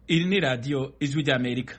iri ni radiyo ijwi ry'amerika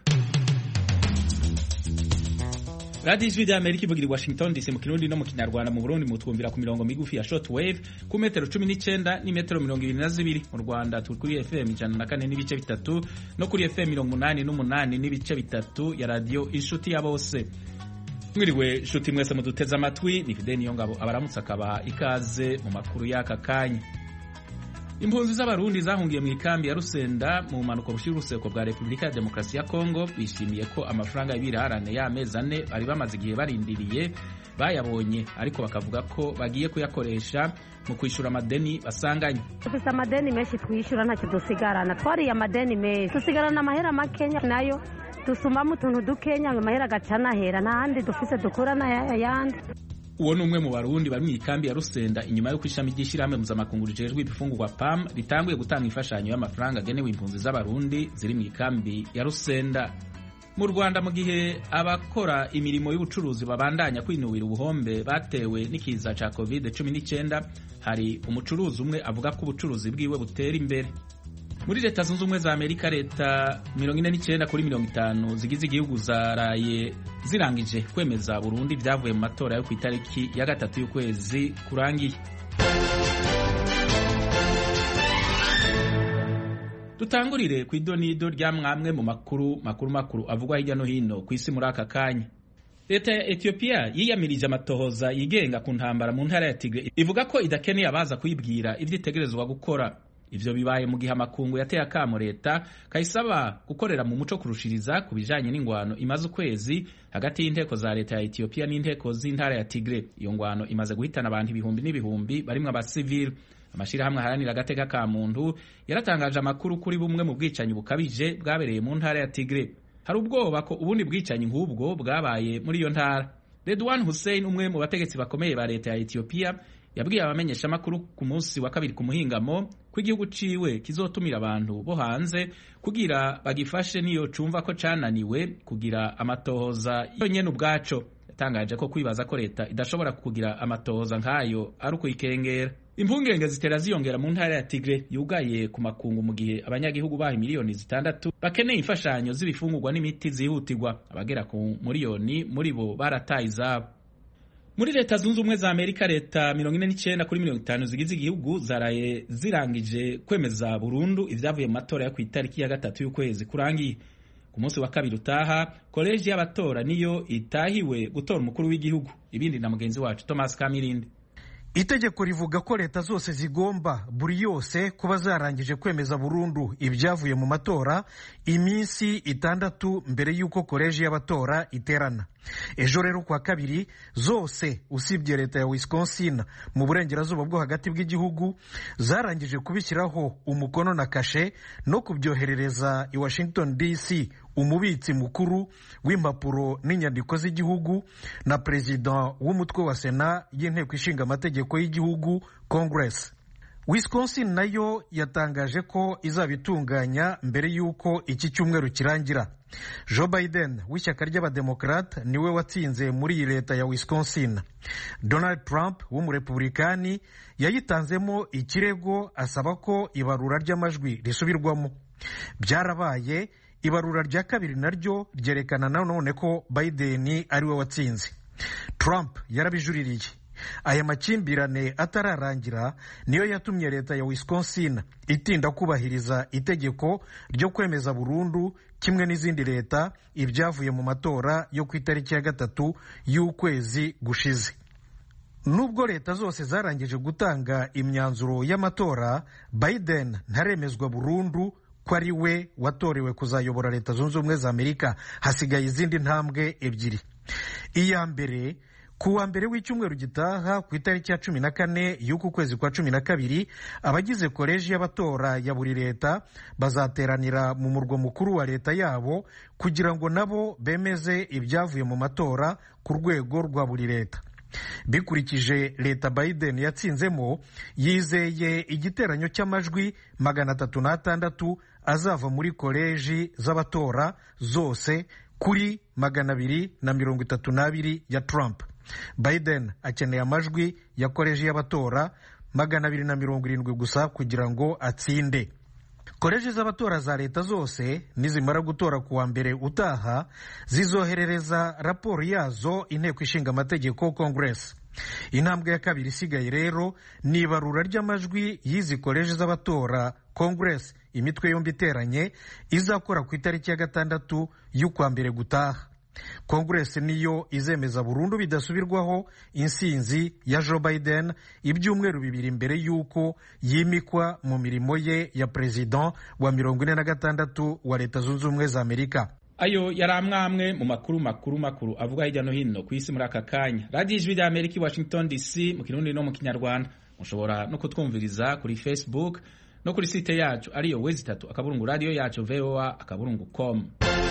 radiyo ijwi ry'amerika ivugira i washington dc mu kirundi no mu kinyarwanda mu burundi mutwumvira ku mirongo migufi ya short wave ku metero cumi n'icyenda n'imetero mirongo ibiri na zibiri mu rwanda turi kuri fm ijana na kane n'ibice bitatu no kuri fm mirongo umunani n'umunani n'ibice bitatu ya radiyo inshuti ya bose mwiriwe nshuti mwese muduteze amatwi ni fide niyo ngabo abaramutse akabaha ikaze mu makuru y'aka kanya impunzi z'abarundi zahungiye mu ikambi ya rusenda mu bumanuko bushira uruseko bwa repubulika ya demokarasi ya kongo bishimiye ko amafaranga y'ibirarane y'amezi ane bari bamaze igihe barindiriye bayabonye ariko bakavuga ko bagiye kuyakoresha mu kwishyura amadeni basanganye dufite amadeni menshi twishyura ntacyo dusigarana twariye amadeni menshi dusigarana amahera makenya nayo dusumamo utuntu dukenya amahera agaca anahera nta handi dufise dukura n'ayandi uwo ni umwe mu barundi bari mu ikambi ya rusenda inyuma y'uko ishami ry'ishyirahamwe mpuzamakungu rijejwe ibifungurwa pam ritanguye gutanga imfashanyo y'amafaranga agenewe impunzi z'abarundi ziri mu ikambi ya rusenda mu rwanda mu gihe abakora imirimo y'ubucuruzi babandanya kwinubira ubuhombe batewe n'ikiza cya covid 19 hari umucuruzi umwe avuga ko ubucuruzi bwiwe butera imbere muri leta zunze ubumwe za amerika leta mirongo ine n'icyenda kuri mirongo itanu zigize igihugu zaraye zirangije kwemeza burundu ibyavuye mu matora yo ku itariki ya gatatu y'ukwezi kurangiye dutangurire ku idonido rya mwamwe mu makuru makuru makuru avugwa hirya no hino ku isi muri aka kanya leta ya etiyopiya yiyamirije amatohoza yigenga ku ntambara mu ntara ya tigre ivuga ko idakeneye abaza kuyibwira ibyo itegerezwa gukora ivyo bibaye mu gihe amakungu yateye akamo leta kayisaba gukorera mu muco kurushiriza ku bijanye n'ingwano imaze ukwezi hagati y'inteko za leta ya etiyopiya n'inteko z'intara ya tigre iyo ngwano imaze guhitana abantu ibihumbi n'ibihumbi barimwo abasivili amashirahamwe aharanira agateka ka muntu yaratangaje amakuru kuri bumwe mu bwicanyi bukabije bwabereye mu ntara ya tigre hari ubwoba ko ubundi bwicanyi nk'ubwo bwabaye muri iyo ntara redwan hussein umwe mu bategetsi bakomeye ba leta ya etiyopiya yabwiye abamenyeshamakuru ku munsi wa kabiri ku muhingamo ko igihugu ciwe kizotumira abantu bo hanze kugira bagifashe niyo cumva ko cananiwe kugira amatohoza yonyene ubwaco yatangaje ko kwibaza ko leta idashobora kugira amatohoza nk'ayo ari ukuyikengera impungenge zitera ziyongera mu ntara ya tigre yugaye ku makungu mu gihe abanyagihugu baho miliyoni zitandatu bakeneye imfashanyo z'ibifungurwa n'imiti zihutirwa abagera ku miliyoni muri bo barataye izabo muri leta zunze ubumwe za amerika leta mirongo ine n'icyenda kuri mirongo itanu zigize igihugu zaraye zirangije kwemeza burundu ibyavuye mu matora yo ku itariki ya gatatu y'ukwezi kurangiye ku munsi wa kabiri utaha koleji y'abatora niyo itahiwe gutora umukuru w'igihugu ibindi na mugenzi wacu thomas kamirindi itegeko rivuga ko leta zose zigomba buri yose kuba zarangije kwemeza burundu ibyavuye mu matora iminsi itandatu mbere y'uko koleji y'abatora iterana ejo rero kuwa kabiri zose usibye leta ya wisconsin mu burengerazuba bwo hagati bw'igihugu zarangije kubishyiraho umukono na kashe no kubyoherereza i washington dc umubitsi mukuru w'impapuro n'inyandiko z'igihugu na perezida w'umutwe wa sena y'inteko ishinga amategeko y'igihugu congress wisconsin nayo yatangaje ko izabitunganya mbere y'uko iki cyumweru kirangira joe biden w'ishyaka ry'abademokarate niwe watsinze muri iyi leta ya wisconsin donald trump w'umurepublikani yayitanzemo ikirego asaba ko ibarura ry'amajwi risubirwamo byarabaye ibarura rya kabiri naryo ryerekana nanone ko biden ariwe watsinze trump yarabijuririye aya makimbirane atararangira niyo yatumye leta ya wisconsin itinda kubahiriza itegeko ryo kwemeza burundu kimwe n'izindi leta ibyavuye mu matora yo ku itariki ya gatatu y'ukwezi gushize nubwo leta zose zarangije gutanga imyanzuro y'amatora biden ntaremezwa burundu ko ari we watorewe kuzayobora leta zunze ubumwe za amerika hasigaye izindi ntambwe ebyiri iya mbere ku wa mbere w'icyumweru gitaha ku itariki ya cumi na kane y'uku kwezi kwa cumi na kabiri abagize koleji y'abatora ya buri leta bazateranira mu murwa mukuru wa leta yabo kugira ngo nabo bemeze ibyavuye mu matora ku rwego rwa buri leta bikurikije leta biden yatsinzemo yizeye igiteranyo cy'amajwi magana atatu n'atandatu azava muri koleji z'abatora zose kuri magana abiri na mirongo itatu n'abiri ya trump biden akeneye amajwi yakoreje y'abatora magana abiri na mirongo irindwi gusa kugira ngo atsinde koleji z'abatora za leta zose nizimara gutora ku wa mbere utaha zizoherereza raporo yazo inteko ishinga amategeko congress intambwe ya kabiri isigaye rero ni ibarura ry'amajwi y'izi koleji z'abatora congress imitwe yombi iteranye izakora ku itariki ya gatandatu y'ukwa mbere gutaha congress niyo izemeza burundu bidasubirwaho insinzi ya joe biden ibyumweru bibiri mbere y'uko yimikwa mu mirimo ye ya perezida wa mirongo ine na gatandatu wa leta zunze ubumwe za amerika ayo yari amwamwe mu makuru makuru makuru avuga hirya no hino ku isi muri aka kanya radiyo ijwi rya amerika i washington dc mu kirundi no mu kinyarwanda mushobora no kutwumviriza kuri facebook no kuri site yacu ariyo wezi itatu akaburungu radiyo yacu voa akaburungu com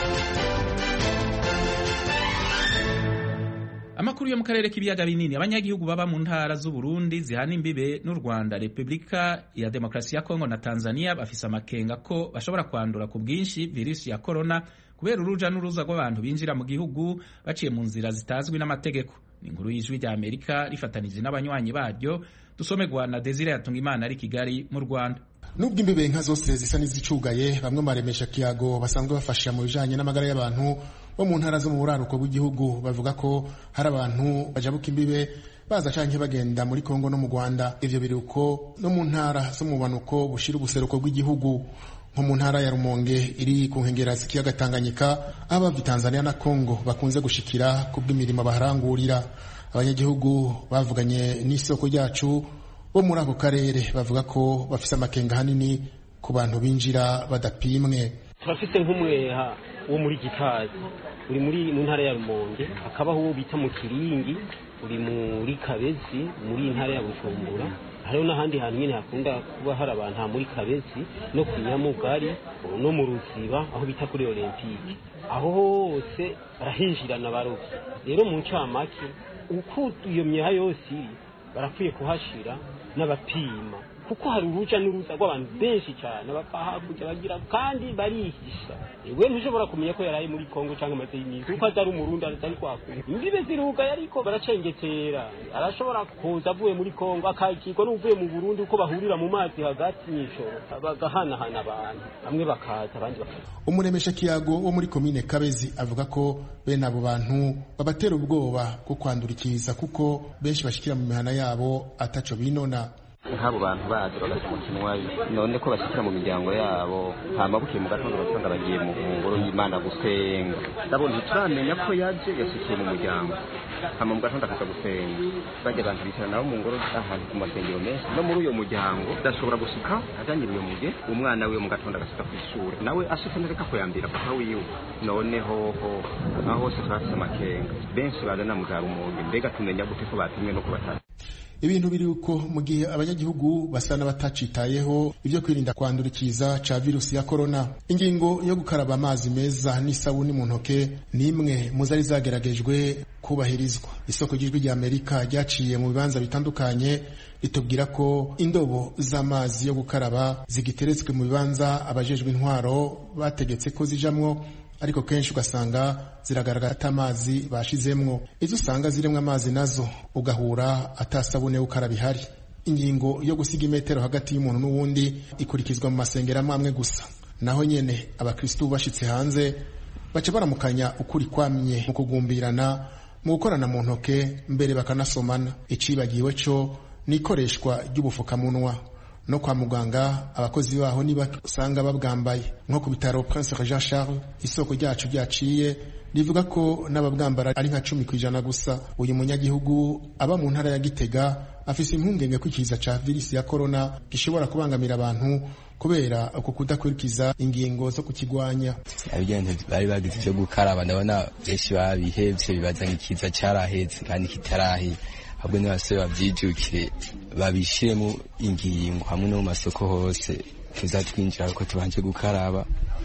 amakuru yo mu karere k'ibiyaga binini abanyagihugu baba mu ntara z'uburundi zihana imbibe n'u rwanda repubulika ya demokarasi ya kongo na tanzania bafise amakenga ko bashobora kwandura ku bwinshi virusi ya korona kubera uruja n'uruza rw'abantu binjira mu gihugu baciye mu nzira zitazwi n'amategeko ni inkuru y'ijwi rya amerika rifatanije n'abanywanyi baryo dusomerwa na desire yatunga imana ari kigali mu rwanda nubwo imbibe nka zose zisa n'izicugaye bamwe maremesha kiyago basanzwe bafasha mu bijanye n'amagara y'abantu bo mu ntara zo mu buraruko bw'igihugu bavuga ko hari abantu bajabuka imbibe baza canke bagenda muri Kongo no mu Rwanda ivyo biruko no mu ntara zo mu banuko bushira ubuseruko bw'igihugu nko mu ntara ya Rumonge iri ku nkengera z'ikiyaga Tanganyika abava Tanzania na Kongo bakunze gushikira ku bw'imirimo baharangurira abanyagihugu bavuganye n'isoko ryacu bo muri ako karere bavuga ko bafise amakenga hanini ku bantu binjira badapimwe turafise nk'umweha wo muri gitazi uri muri mu ntara ya rumonge hakabaho uwo bita mu kiringi uri muri kabezi muri ntara ya bujumbura hariho n'ahandi hantu nyine hakunda kuba hari abantu ha muri kabezi no ku nyamugari no mu ruziba aho bita kuri olympique aho hose barahinjirana barovyi rero mu ncamake uko iyo myeha yose iri barakwiye kuhashira n'abapima kuko hari uruja n'uruza rw'abantu benshi cyane bapfa hakurya bagira kandi barihisha we ntushobora kumenya ko yaraye muri kongo cyangwa amaze y'iminsi kuko atari umurundi atari kwakura imbibe zirugaye ariko baracengetera arashobora kuza avuye muri kongo akakirwa n'uvuye mu burundi uko bahurira mu mazi hagati mw'ijoro bagahanahana abantu bamwe bakaza abandi bakaza umuremesha kiyago wo muri komine kabezi avuga ko bene abo bantu babatera ubwoba bwo kwandurikiza kuko benshi bashikira mu mihana yabo ataco binona nk'abo bantu baje bagaca umukinwa none ko bashyikira mu miryango yabo hama bukeye mu gatondo basanga bagiye mu ngoro y'imana gusenga ndabona ntituramenya ko yaje yashyikiye mu muryango hama mu gatondo akaza gusenga bajya abantu bicara nabo mu ngoro ahantu ku masengero menshi no muri uyo muryango udashobora gushika ajanye iyo muge umwana wiwe mu gatondo agashika ku ishuri nawe ashitse nereka kuyambira papa wiwe noneho ho aho hose turafise amakenga benshi bazana mu za rumonge mbega tumenya gute ko batumwe no kubatatu ibintu biri uko mu gihe abanyagihugu basa n'abatacitayeho ibyo kwirinda kwandurikiza ca virusi ya korona ingingo yo gukaraba amazi meza n'isabuni mu ntoke ni imwe mu zari zageragejwe kubahirizwa isoko ry'ijwi rya amerika ryaciye mu bibanza bitandukanye ritubwira ko indobo z'amazi yo gukaraba zigiteretswe mu bibanza abajejwe intwaro bategetse ko zijamwo ariko kenshi ugasanga ziragaragara ata amazi bashizemwo izo usanga zirimo amazi nazo ugahura atasabune ukaraba ihari ingingo yo gusiga imetero hagati y'umuntu n'uwundi ikurikizwa mu masengero amwe amwe gusa naho nyene abakristu bashitse hanze baca baramukanya ukuri kwamye mu kugumbirana mu gukorana mu ntoke mbere bakanasomana icibagiwe co n'ikoreshwa ry'ubufukamunwa no kwa muganga abakozi baho niba usanga babwambaye nko ku bitaro Prince Jean Charles isoko ryacu ryaciye rivuga ko n'ababwambara ari nka cumi ku ijana gusa uyu munyagihugu aba mu ntara ya Gitega afise impungenge ko ikiza ca virusi ya corona gishobora kubangamira abantu kubera uko kudakurikiza ingingo zo kukigwanya abigenze bari bagize ivyo gukaraba ndabona benshi babihevye bibaza nk'ikiza caraheze kandi kitarahera ahubwo n'abasore bavyijukire babishiremo ingingo hamwe no mu masoko hose tuza twinjira ko tubanje gukaraba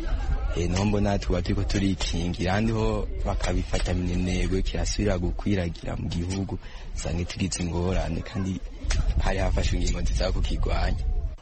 naho mbona tuba turiko turikingira ahandi ho bakabifata minenegwe kirasubira gukwiragira mu gihugu usanga tugize ingorane kandi hari hafashwe ingingo nziza kukigwanya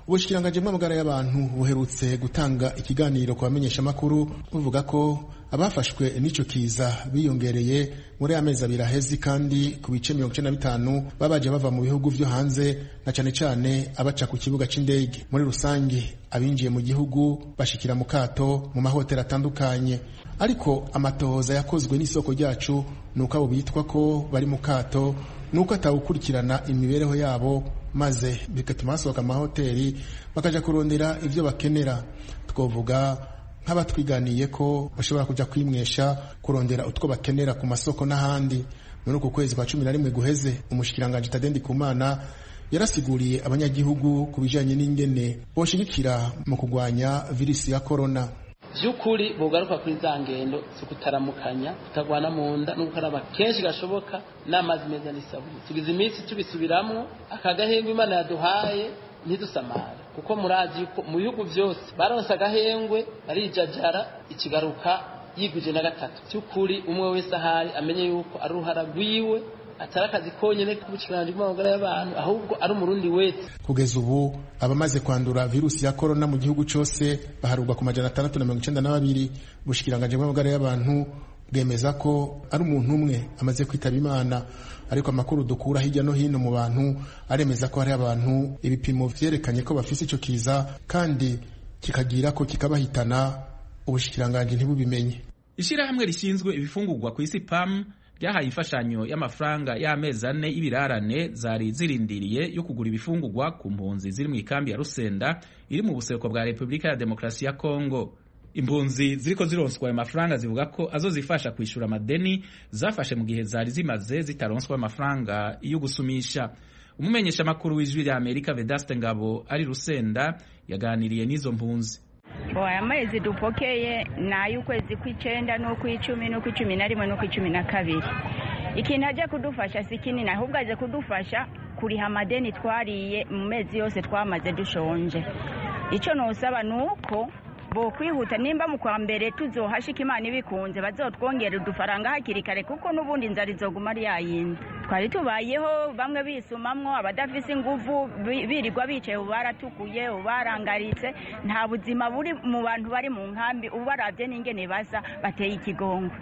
ubushikiranganje bw'amagara y'abantu buherutse gutanga ikiganiro ku bamenyeshamakuru buvuga ko abafashwe n'ico kiza biyongereye muri amezi abiri ahezi kandi ku bice mirongo icenda na bitanu babaje bava mu bihugu vyo hanze na cane cane abaca ku kibuga c'indege muri rusange abinjiye mu gihugu bashikira mu kato mu mahoteli atandukanye ariko amatohoza yakozwe n'isoko ryacu nuko abo bitwa ko bari mu kato nuko atawukurikirana imibereho yabo maze bigatuma basohoka amahoteli bakaja kurondera ivyo bakenera twovuga nk'abatwiganiye ko bashobora kuja kwimwesha kurondera utwo bakenera ku masoko n'ahandi muri uku kwezi kwa cumi na rimwe guheze umushikiranganji tadendi kumana yarasiguriye abanyagihugu ku bijanye n'ingene boshigikira mu kugwanya virisi ya korona by'ukuri bugaruka kuri za ngendo zo kutaramukanya kutagwana mu nda no gukaraba kenshi gashoboka n'amazi meza n'isabune tugize iminsi tubisubiramwo aka gahengwe imana yaduhaye ntidusamare kuko murazi yuko mu bihugu byose baronse agahengwe barijajara ikigaruka yiguje na gatatu by'ukuri umwe wese ahari amenye yuko ari uruhara rwiwe atari akazi konyine k'ubushikiranganje bw'amagara y'abantu ahubwo ari umurundi wese kugeza ubu abamaze kwandura virusi ya korona mu gihugu cyose baharurwa ku majana atandatu na mirongo icenda na babiri ubushikiranganje bw'amagara y'abantu bwemeza ko ari umuntu umwe amaze kwitaba imana ariko amakuru dukura hirya no hino mu bantu aremeza ko hari abantu ibipimo vyerekanye ko bafise ico kiza kandi kikagira ko kikabahitana ubushikiranganje ntibubimenye ishirahamwe rishinzwe ibifungurwa ku isi pam ryahaye imfashanyo y'amafaranga y'amezi ane y'ibirarane zari zirindiriye yo kugura ibifungurwa ku mpunzi ziri mu ikambi ya rusenda iri mu buseruko bwa repubulika ya demokarasi ya kongo impunzi ziriko zironswa ayo mafaranga zivuga ko azozifasha kwishura amadeni zafashe mu gihe zari zimaze zitaronswa amafaranga yo gusumisha umumenyesha makuru w'ijwi rya amerika vedaste ngabo ari rusenda yaganiriye n'izo mpunzi aya mezi dupokeye ni ay'ukwezi kw'icenda n'ukw'icumi n'ukw'icumi na rimwe n'ukw'icumi na kabiri ikintu ajya kudufasha si kinini ahubwo aje kudufasha kuriha amadeni twariye mu mezi yose twamaze dushonje icyo nusaba ni uko bo kwihuta nimba mu kwa mbere tuzohashika imana ibikunze bazotwongera udufaranga hakiri kare kuko n'ubundi inzara izoguma ari yayindi twari tubayeho bamwe bisumamwo abadafise inguvu birirwa bicaye ubu baratukuye ubu barangaritse nta buzima buri mu bantu bari mu nkambi ubu barabye n'ingene basa bateye ikigongo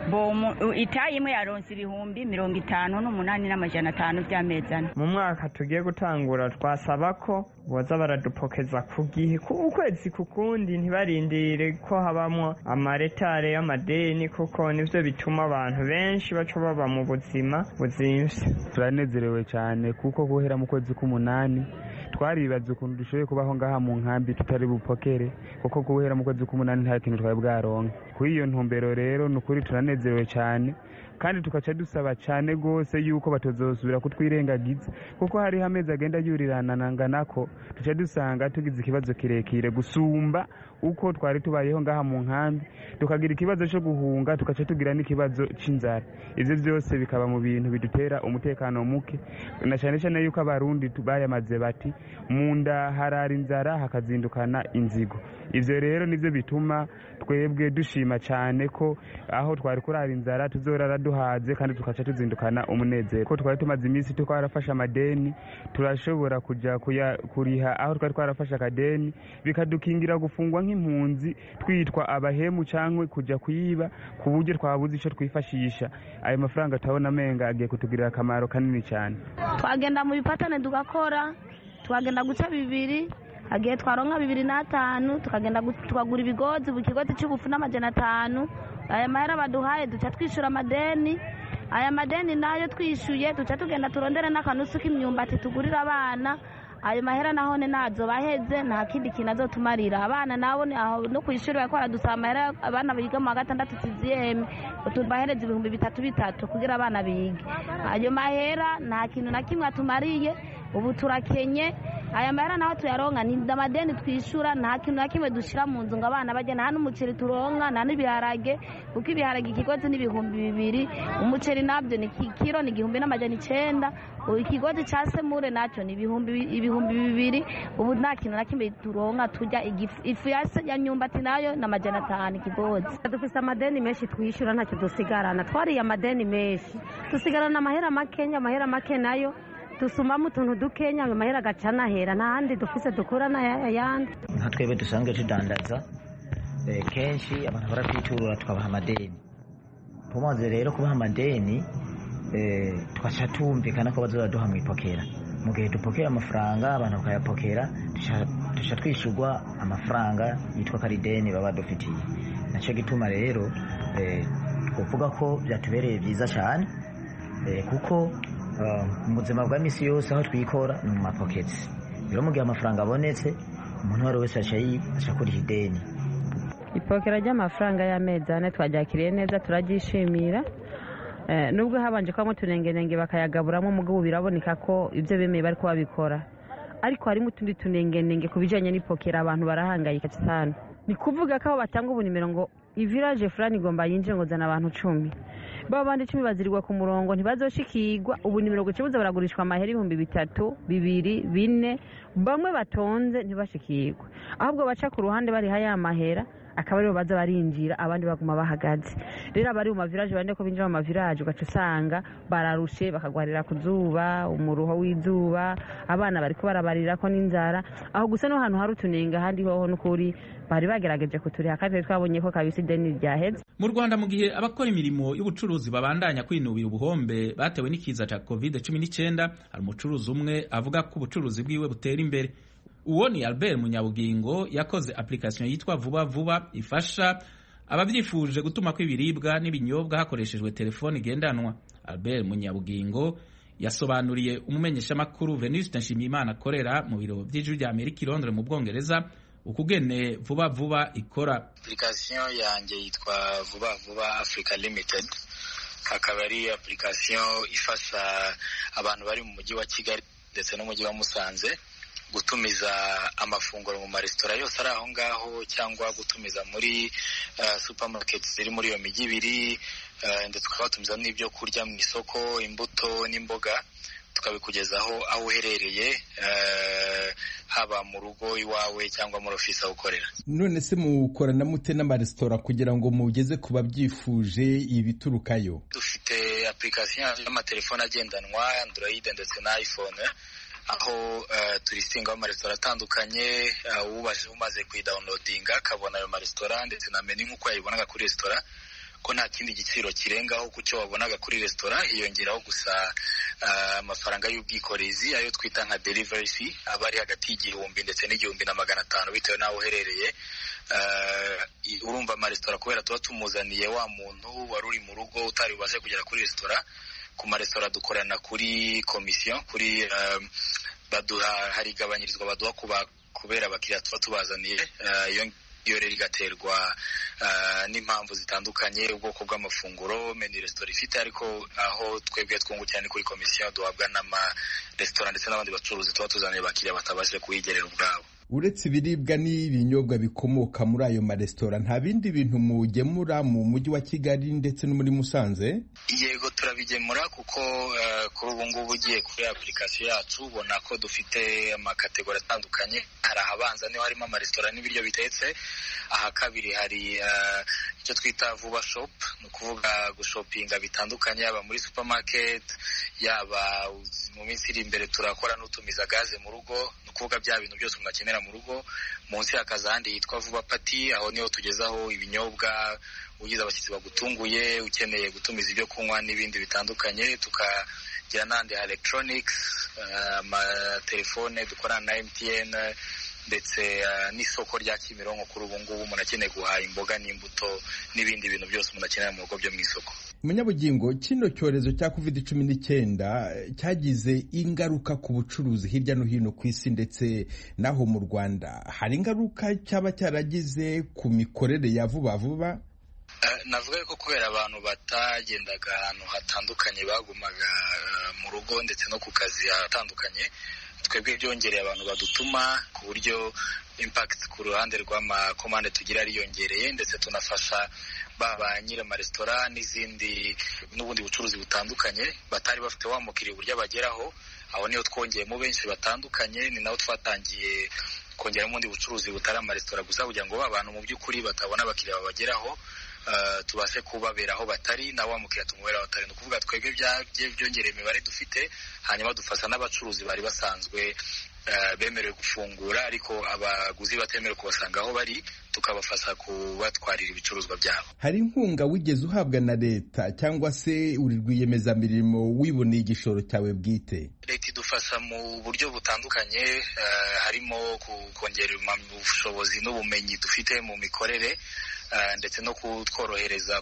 itayi imwe yaronse ibihumbi mirongo itanu n'umunani n'amajana atanu by'amezi ane mu mwaka tugiye gutangura twasaba ko boza baradupokeza ku gihe ukwezi ku kundi ntibarindire ko habamwo amaretare y'amadeni kuko nivyo bituma abantu benshi baca baba mu buzima buzimvye turanezerewe cyane kuko guhera mu kwezi k'umunani twaribaza ukuntu dushoboye kubaho ngaha mu nkambi tutari bupokere kuko guhera mu kwezi k'umunani nta kintu twari bwaronke kuri iyo ntumbero rero ni ukuri turanezerewe cyane kandi tugaca dusaba cyane rwose yuko batazosubira kutwirengagiza kuko hariho amezi agenda yuriranangana ko duca dusanga tugize ikibazo kirekire gusumba uko twari tubayeho ngaha mu nkambi tukagira ikibazo cyo guhunga tugaca tugira n'ikibazo cy'inzara ibyo byose bikaba mu bintu bidutera umutekano muke na cyane cyane yuko abarundi bayamaze bati mu nda harara inzara hakazindukana inzigo ibyo rero nibyo bituma twebwe dushima cyane ko aho twari kurara inzara tuzorara duhaze kandi tugaca tuzindukana umunezero ko twari tumaze iminsi twarafashe amadeni turashobora kujya kuriha aho twari twarafashe akadeni bikadukingira gufungwa nk'impunzi twitwa abahemu cyangwa kujya kuyiba ku buryo twabuze icyo twifashisha ayo mafaranga turabona amenga agiye kutugirira akamaro kanini cyane twagenda mu bipatane tugakora twagenda guca bibiri hagiye twaronka bibiri n'atanu tukagenda tukagura ibigozi buri kigozi cy'ubufu n'amajana atanu aya mahera baduhaye duca twishyura amadeni aya madeni nayo twishyuye duca tugenda turondere n'akanusu k'imyumbati tugurira abana ayo mahera nahone nazo baheze nta kindi kintu azotumarira abana nabo no ku ishuri bariko baradusaba amahera abana biga mu wa gatandatu siziyeme bahereza ibihumbi bitatu bitatu kugira abana bige ayo mahera nta kintu na kimwe atumariye ubu turakenye aya mahera naho tuyaronka ni amadeni twishyura nta kintu na kimwe dushyira mu nzu ngo abana bajye nta n'umuceri turonka nta n'ibiharage kuko ibiharage ikigozi ni ibihumbi bibiri umuceri nabyo ni kiro ni igihumbi n'amajana icenda ikigozi cya semure nacyo ni ibihumbi bibiri ubu nta kintu na kimwe turonka turya ifu ya nyumbati nayo ni amajana atanu ikigozi dufise amadeni menshi twishyura ntacyo dusigarana twariye amadeni menshi dusigarana amahera makenya amahera make nayo dusumamo utuntu dukenya ayo mahera agaca anahera nta handi dufise dukura n'ayandi nka twebwe dusanzwe tudandaza kenshi abantu baratwiturura tukabaha amadeni tumaze rero kubaha amadeni tugaca tumvikana ko bazoraduha mu ipokera mu gihe dupokera amafaranga abantu bakayapokera duca twishyurwa amafaranga yitwa karideni baba badufitiye nacyo gituma rero twavuga ko byatubereye byiza cyane kuko mu buzima bwa minsi yose aho twikora ni mu mapoketi rero mu gihe amafaranga abonetse umuntu uwo ari wese aca kuriha ideni ipokera ry'amafaranga y'amezi ane twaryakiriye neza turaryishimira nubwo habanje kubamo utunengenenge bakayagaburamo umugabo biraboneka ko ibyo bemeye bari babikora ariko harimo utundi tunengenenge ku bijyanye n'ipokera abantu barahangayika cyane ni kuvuga ko aho batanga ubunimero ngo iviraje fulani igomba yinjire ngo zana abantu icumi baba bandi icumi bazirirwa ku murongo ntibazoshikirwa ubu nimero ku kibuza baragurishwa amahera ibihumbi bitatu bibiri bine bamwe batonze ntibashikirwa ahubwo baca ku ruhande bariha ya mahera akaba aribo baza barinjira abandi baguma bahagaze rero abari mu maviraje bane ko binjira mu maviraje ugaca usanga bararushe bakagwarira ku zuba umuruho w'izuba abana bariko barabarira ko n'inzara aho gusa no hantu hari utunenga ahandi hoho n'ukuri bari bagerageje kuturiha kandi twabonye ko kabisa ideni ryaheze mu rwanda mu gihe abakora imirimo y'ubucuruzi babandanya kwinubira ubuhombe batewe n'ikiza cya covid cumi n'icyenda hari umucuruzi umwe avuga ko ubucuruzi bwiwe butera imbere uwo ni albert munyabugingo yakoze application yitwa vuba vuba ifasha ababyifuje gutuma ko ibiribwa n'ibinyobwa hakoreshejwe telefoni igendanwa albert munyabugingo yasobanuriye umumenyeshamakuru venuste nshimiyimana akorera mu biro by'ijwi rya amerika i londres mu bwongereza ukugene vuba vuba ikora application yanjye yitwa vuba vuba africa limited akaba ari application ifasha abantu bari mu mujyi wa kigali ndetse n'umujyi wa musanze gutumiza amafunguro mu maresitora yose ari aho ngaho cyangwa gutumiza muri uh, supermarket ziri muri iyo mijyi ibiri uh, ndetse tukabatumiza n'ibyo kurya mu isoko imbuto n'imboga tukabikugezaho aho uherereye uh, haba mu rugo iwawe cyangwa muri ofisi aho ukorera none se mukorana mute n'amaresitora kugira ngo mugeze ku babyifuje ibiturukayo dufite application y'amatelefone agendanwa android ndetse na iphone aho uh, turisingaho amaresitora atandukanye uh, umaze kuyidawunodinga akabona ayo maresitora ndetse na menu nk'uko yayibonaga kuri resitora ko nta kindi giciro kirengaho ku cyo wabonaga kuri resitora hiyongeraho gusa amafaranga uh, y'ubwikorezi ayo twita nka delivery fee aba ari hagati y'igihumbi ndetse n'igihumbi na magana atanu bitewe n'aho uherereye urumva amaresitora kubera tuba tumuzaniye wa muntu wari uri mu rugo utari bubashe kugera kuri resitora ku maresitora dukorana kuri komisiyo kuri baduha hari igabanyirizwa baduha kubera abakiriya tuba tubazaniye iyo rero igaterwa n'impamvu zitandukanye ubwoko bw'amafunguro meni resitora ifite ariko aho twebwe twungukira ni kuri komisiyo duhabwa n'amaresitora ndetse n'abandi bacuruzi tuba tuzaniye abakiriya batabashije kuyigerera ubwabo uretse ibiribwa n'ibinyobwa bikomoka muri ayo maresitora nta bindi bintu mugemura mu mujyi wa kigali ndetse no muri musanze yego turabigemura kuko kuri ubu ngubu ugiye kuri application yacu ubona ko dufite amakategori atandukanye hari ahabanza niho harimo amaresitora n'ibiryo bitetse aha kabiri hari icyo twita vuba shop ni ukuvuga gushopinga bitandukanye yaba muri supermarket yaba mu minsi iri imbere turakora n'utumiza gaze mu rugo ni ukuvuga bya bintu byose umuntu akenera mu rugo munsi hakaza ahandi yitwa vuba pati aho niho tugezaho ibinyobwa ugize abashyitsi bagutunguye ukeneye gutumiza ibyo kunywa n'ibindi bitandukanye tukagira n'ahandi ha electronics amatelefone dukorana na mtn ndetse n'isoko rya kimironko kuri ubu ngubu umuntu akeneye guhaha imboga n'imbuto n'ibindi bintu byose umuntu akenera mu rugo byo mu isoko munyabugingo kino cyorezo cya covid cumi n'icyenda cyagize ingaruka ku bucuruzi hirya no hino ku isi ndetse n'aho mu rwanda hari ingaruka cyaba cyaragize ku mikorere ya vuba vuba navuga ko kubera abantu batagendaga ahantu hatandukanye bagumaga mu rugo ndetse no ku kazi hatandukanye twebwe byongereye abantu badutuma ku buryo impact ku ruhande rw'amakomande tugira ariyongereye ndetse tunafasha baba nyiri amaresitora n'izindi n'ubundi bucuruzi butandukanye batari bafite wa mukiriya uburyo abageraho aho niho twongeyemo benshi batandukanye ni naho twatangiye kongeramo ubundi bucuruzi butari amaresitora gusa kugira ngo ba bantu mu by'ukuri batabona abakiriya babageraho tubashe kubabera aho batari na wa mukiriya tumubera aho batari ni ukuvuga twebwe byongereye imibare dufite hanyuma dufasha n'abacuruzi bari basanzwe bemerewe gufungura ariko abaguzi batemerewe kubasanga aho bari tukabafasha kubatwarira ibicuruzwa byabo hari inkunga wigeze uhabwa na leta cyangwa se uri rwiyemezamirimo wiboneye igishoro cyawe bwite leta idufasha mu buryo butandukanye harimo kongera ubushobozi n'ubumenyi dufite mu mikorere ndetse no kutworohereza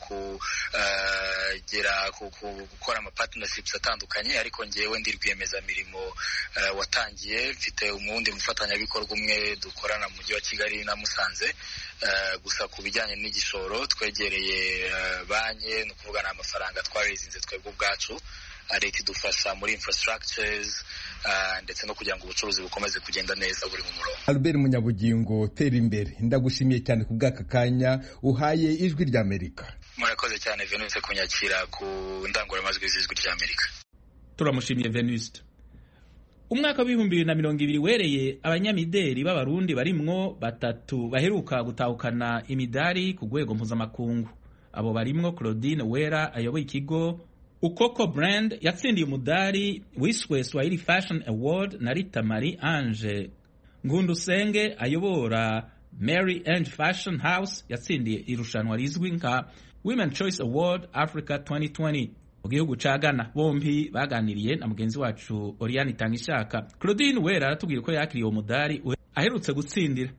kugera gukora ama partnerships atandukanye ariko ngewe ndi rwiyemezamirimo watangiye mfite umuwundi mufatanyabikorwa umwe dukorana mu mujyi wa kigali na musanze gusa ku bijyanye n'igishoro twegereye banki ni ukuvuga ni amafaranga twarezinze twebwe ubwacu leta idufasha muri infrastructures ndetse no kugira ngo ubucuruzi bukomeze kugenda neza buri mu murongo albert munyabugingo tera imbere ndagushimiye cyane ku bw'aka kanya uhaye ijwi ry'amerika murakoze cyane venuse kunyakira ku ndangururamajwi z'ijwi ry'amerika turamushimiye venuste umwaka w'ibihumbi bibiri na mirongo ibiri wereye abanyamideli b'abarundi barimwo batatu baheruka gutahukana imidari ku rwego mpuzamakungu abo barimwo claudine wera ayoboye ikigo ukoko brand yatsindiye umudari wiswe swahili fashion award na rita marie ange ngundusenge ayobora mary ange fashion house yatsindiye irushanwa rizwi nka women choice award africa 2020 mu gihugu ca ghana bombi baganiriye na mugenzi wacu oriane itangishaka claudine wera aratubwira ko yakiriye uwo mudari aherutse gutsindira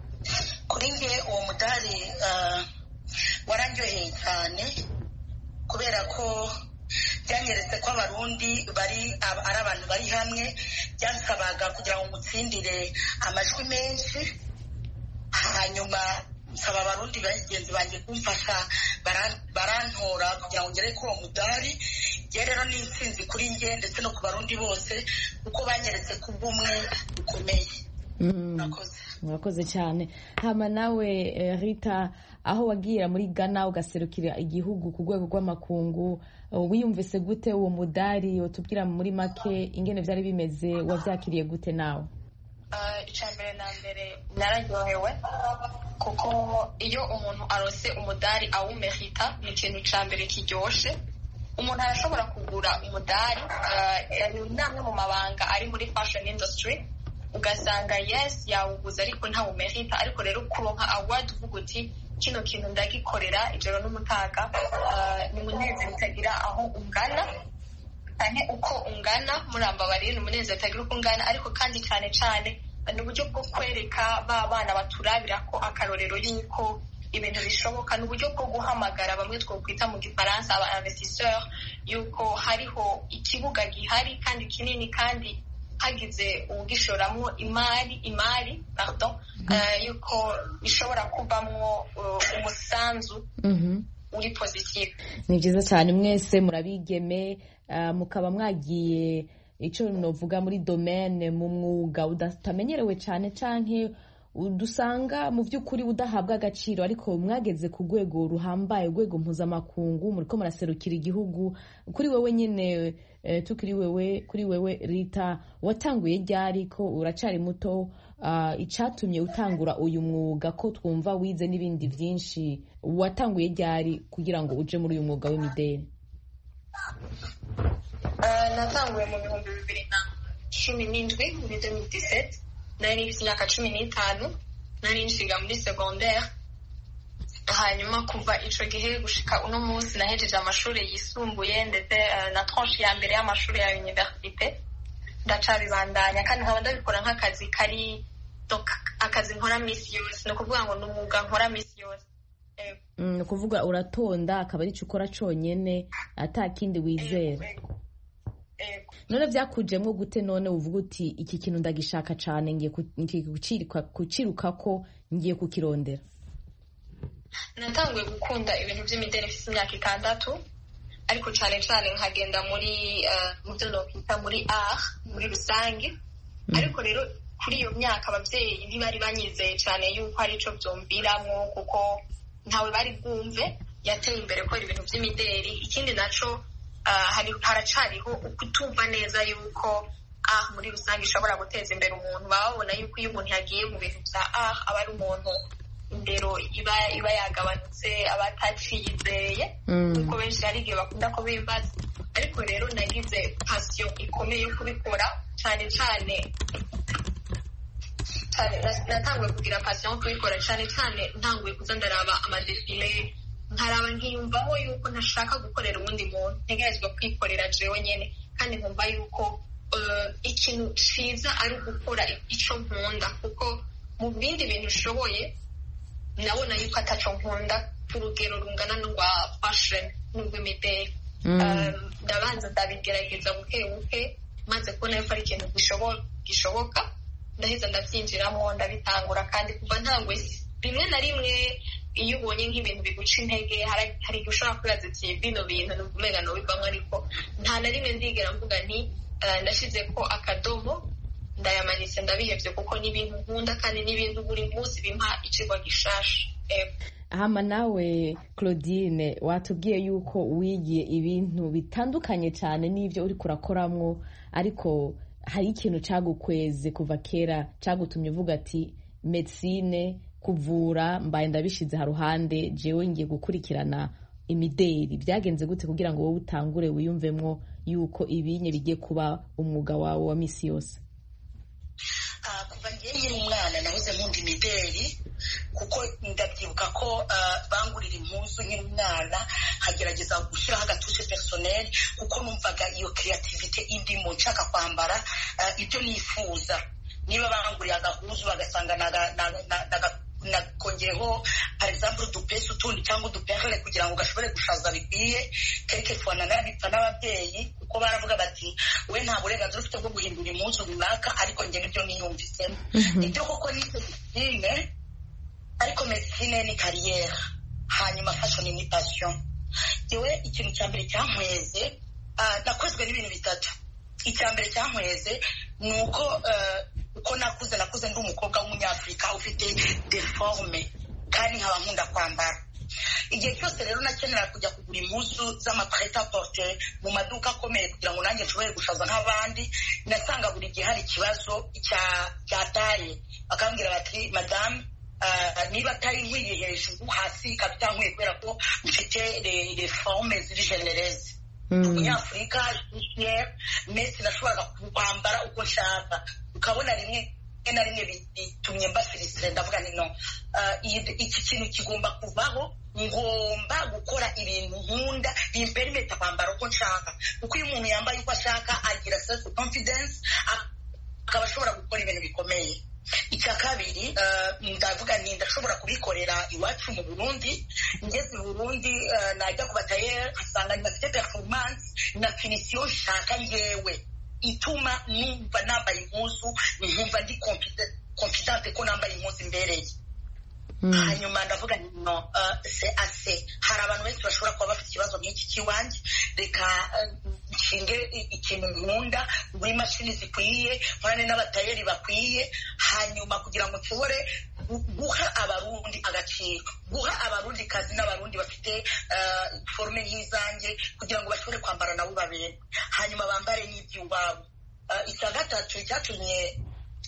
kuri nge uwo mudari uh, wararyoheye cyane kubera ko byanyeretse ko abarundi bari ari abantu bari hamwe byasabaga kugira ngo ngutsindire amajwi menshi hanyuma nsaba abarundi bagenzi banjye kumfasha barantora kugira ngo ngere kuri uwo mudari nge rero ni intsinzi kuri nge ndetse no ku barundi bose kuko banyeretse ko ubumwe bukomeye murakoze cyane hama nawe rita aho wagira muri ghana ugaserukira igihugu ku rwego rw'amakungu wiyumvise gute uwo mudari utubwira muri make ingene byari bimeze wabyakiriye gute nawe icya mbere na mbere nararyohewe kuko iyo umuntu arose umudari awumerita ni ikintu cya mbere kiryoshye umuntu arashobora kugura umudari ni amwe mu mabanga ari muri fashion industry ugasanga yes yawuguze ariko ntawumerita ariko rero kuronka award uvuga uti kino kintu ndagikorera ijoro n'umutaga ni umunezero utagira aho ungana cyane uko ungana murambabarire ni umunezero utagira uko ungana ariko kandi cyane cyane ni uburyo bwo kwereka ba bana baturabira ko akarorero y'uko ibintu bishoboka ni uburyo bwo guhamagara bamwe twakwita mu gifaransa aba investisseur y'uko hariho ikibuga gihari kandi kinini kandi hagize ubwishoramo imari imari pardon yuko bishobora kuvamwo umusanzu uri positive ni byiza cyane mwese murabigeme mukaba mwagiye icyo novuga muri domene mu mwuga utamenyerewe cyane cyane dusanga mu by'ukuri udahabwa agaciro ariko mwageze ku rwego ruhambaye urwego mpuzamakungu muri ko muraserukira igihugu kuri wowe nyine tukiri wewe kuri wewe rita watanguye ryari ko uracari muto icyatumye utangura uyu mwuga ko twumva wize n'ibindi byinshi watanguye ryari kugira ngo uje muri uyu mwuga w'imideli natanguye mu bihumbi bibiri na cumi n'indwi muri demiri diseti nari nifite imyaka cumi n'itanu nari nshiga muri segonderi hanyuma kuva icyo gihe gushika uno munsi nahejeje amashuri yisumbuye ndetse na tronshi ya mbere y'amashuri ya univerisite ndacabibandanya kandi nkaba ndabikora nk'akazi kari akazi nkora minsi yose ni ukuvuga ngo ni umwuga nkora minsi yose ni ukuvuga uratonda akaba ari cyo ukora cyonyine atakindi wizera none byakujemo gute none uvuga uti iki kintu ndagishaka cyane ngiye kuciruka ko ngiye kukirondera natanguye gukunda ibintu by'imideli mfite imyaka itandatu ariko cyane cyane nkagenda muri mu byo nokwita muri art muri rusange ariko rero kuri iyo myaka ababyeyi ntibari banyizeye cyane yuko ari cyo byumviramo kuko ntawe bari bwumve yateye imbere kubera ibintu by'imideli ikindi nacyo haracariho kutumva neza yuko ah muri rusange ishobora guteza imbere umuntu baba babona yuko iyo umuntu yagiye mu bintu bya ah aba ari umuntu indero iba iba yagabanutse aba bataciyizeye kuko benshi hari igihe bakunda ko bimbaza ariko rero nagize pasiyo ikomeye yo kubikora cyane cyane natanguye kugira pasiyo yo kubikora cyane cyane ntanguye kuza ndaraba amadefile nkaraba nkiyumvaho yuko ntashaka gukorera uwundi muntu ntegerezwa kwikorera jewe nyine kandi nkumva yuko ikintu cyiza ari ugukora icyo nkunda kuko mu bindi bintu ushoboye ndabona yuko ataco nkunda ku rugero rungana n'urwa fashoni n'urw'imideli ndabanza ndabigerageza buke buke maze kubona yuko ari ikintu gishoboka ndaheza ndabyinjiramo ndabitangura kandi kuva ntangwe rimwe na rimwe iyo ubonye nk'ibintu biguca intege hari igihe ushobora kwibaza ati bino bintu ni ukumenya nubivamo ariko nta na rimwe ndigera mvuga nti ndashyize ko akadomo ndayamanitse ndabihebye kuko ni ibintu nkunda kandi ni ibintu buri munsi bimpa icigwa gishasha hama nawe claudine watubwiye yuko wigiye ibintu bitandukanye cyane n'ibyo uri kurakoramwo ariko hari ikintu cyagukweze kuva kera cyagutumye uvuga ati medicine kuvura mbaye ndabishyize haruhande jewe ngiye gukurikirana imideri byagenze gute kugira ngo wowe utangure wiyumvemo yuko ibinye bigiye kuba umwuga wawe wa misi yose kuva ngiye nkiri umwana nahoze nkunda imideri kuko ndabyibuka ko bangurira impuzu nkiri umwana nkagerageza gushyiraho agatushe personel kuko numvaga iyo creativity indimo nshaka kwambara ibyo nifuza niba banguriye agahuzu bagasanga nakongeyeho par exemple udupesi utundi cyangwa uduperle kugira ngo gashobore gushaza bikwiye quelque fois nanabipfa n'ababyeyi kuko baravuga bati we nta burenganzira ufite bwo guhindura impuzu runaka ariko njye nibyo niyumvisemo ibyo koko ni medicine ariko medicine ni kariyeri hanyuma fashion ni passion yewe ikintu cya mbere cyankweze nakozwe n'ibintu bitatu icya mbere cyankweze ni uko uko nakuze nakuze ndi umukobwa w'umunyafurika ufite deforme kandi nkaba nkunda kwambara igihe cyose rero nakenera kujya kugura impuzu z'amapreta porte mu maduka akomeye kugira ngo nanjye nshobore gushaza nk'abandi nasanga buri gihe hari ikibazo cya taye bakambwira bati madamu niba atari nkwiye hejuru hasi ikaba itankwiye kubera ko mfite reforme ziri genereze umunyafurika mesi nashoboraga kwambara uko nshaka ukabona rimwe na rimwe bitumye mbafilisire ndavuga ni no iki kintu kigomba kuvaho ngomba gukora ibintu nkunda bimperimeta kwambara uko nshaka kuko iyo umuntu yambaye uko ashaka agira self confidence akaba ashobora gukora ibintu bikomeye icya kabiri ndavuga nti ndashobora kubikorera iwacu mu burundi ngeze i burundi najya ku batayeri nkasanga ntibafite performance na finisiyo nshaka ngewe ituma numva nambaye impuzu nkumva ndi confidente ko nambaye impuzu imbereye hanyuma ndavuga nti no se ase hari abantu benshi bashobora kuba bafite ikibazo nk'iki cy'iwanjye reka nshinge ikintu nkunda muri imashini zikwiye nkorane n'abatayeri bakwiye hanyuma kugira ngo nshobore guha abarundi agaciro guha abarundi kazi n'abarundi bafite forume y'izanjye kugira ngo bashobore kwambara nabo babere hanyuma bambare n'iby'iwabo icya gatatu cyatumye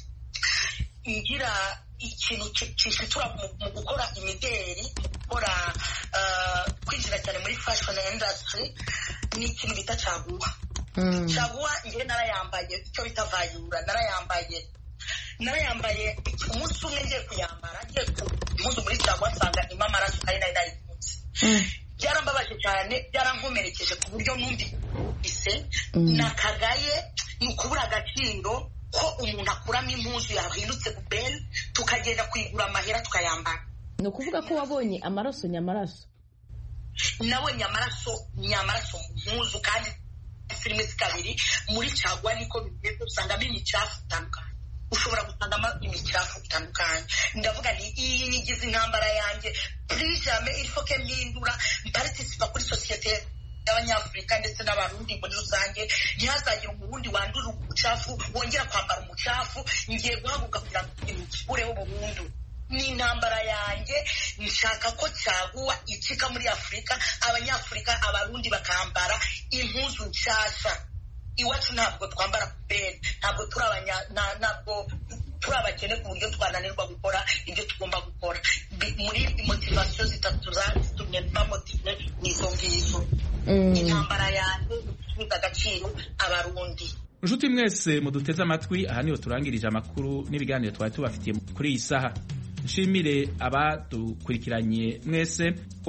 ngira ikintu cishitura mu gukora imideri mu gukora kwinjira cyane muri fashion industry ni ikintu bita caguwa caguwa njyewe narayambaye icyo bita vayura narayambaye narayambaye umunsi umwe ngiye kuyambara ngiye impuzu muri caguwa nsanga irimo amaraso kandi nari nayikunze byarambabaje cyane byarankomerekeje ku buryo numvise nakagaye ni ukubura agaciro ko umuntu akuramo impuzu yahindutse bubeni tukagenda kuyigura amahera tukayambara ni ukuvuga ko wabonye amaraso nyamaraso nabonye amaraso nyamaraso mpuzu kandi filime zikabiri muri cagwa niko bimeze usangamo imicafu itandukanye ushobora gusangamo imicafu itandukanye ndavuga ni iyi nigize intambara yanjye purijame irifoke mpindura mpartisipa kuri sosiyete y'abanyafurika ndetse n'abarundi muri rusange ntihazagire umurundi wandura umucafu wongera kwambara umucafu ngiye guhaguruka kugira ngo imukureho burundu ni intambara yanjye nshaka ko caguwa icika muri afurika abanyafurika abarundi bakambara impuzu nshasha iwacu ntabwo twambara kubera ntabwo turi abanya ntabwo turi abakene ku buryo twananirwa gukora ibyo tugomba gukora muri motivasiyo zitatu byatumye bamotive n'izo ngizo intambara yanjye isubiza agaciro abarundi inshuti mwese muduteze amatwi aha niho turangirije amakuru n'ibiganiro twari tubafitiye kuri iyi saha nshimire abadukurikiranye mwese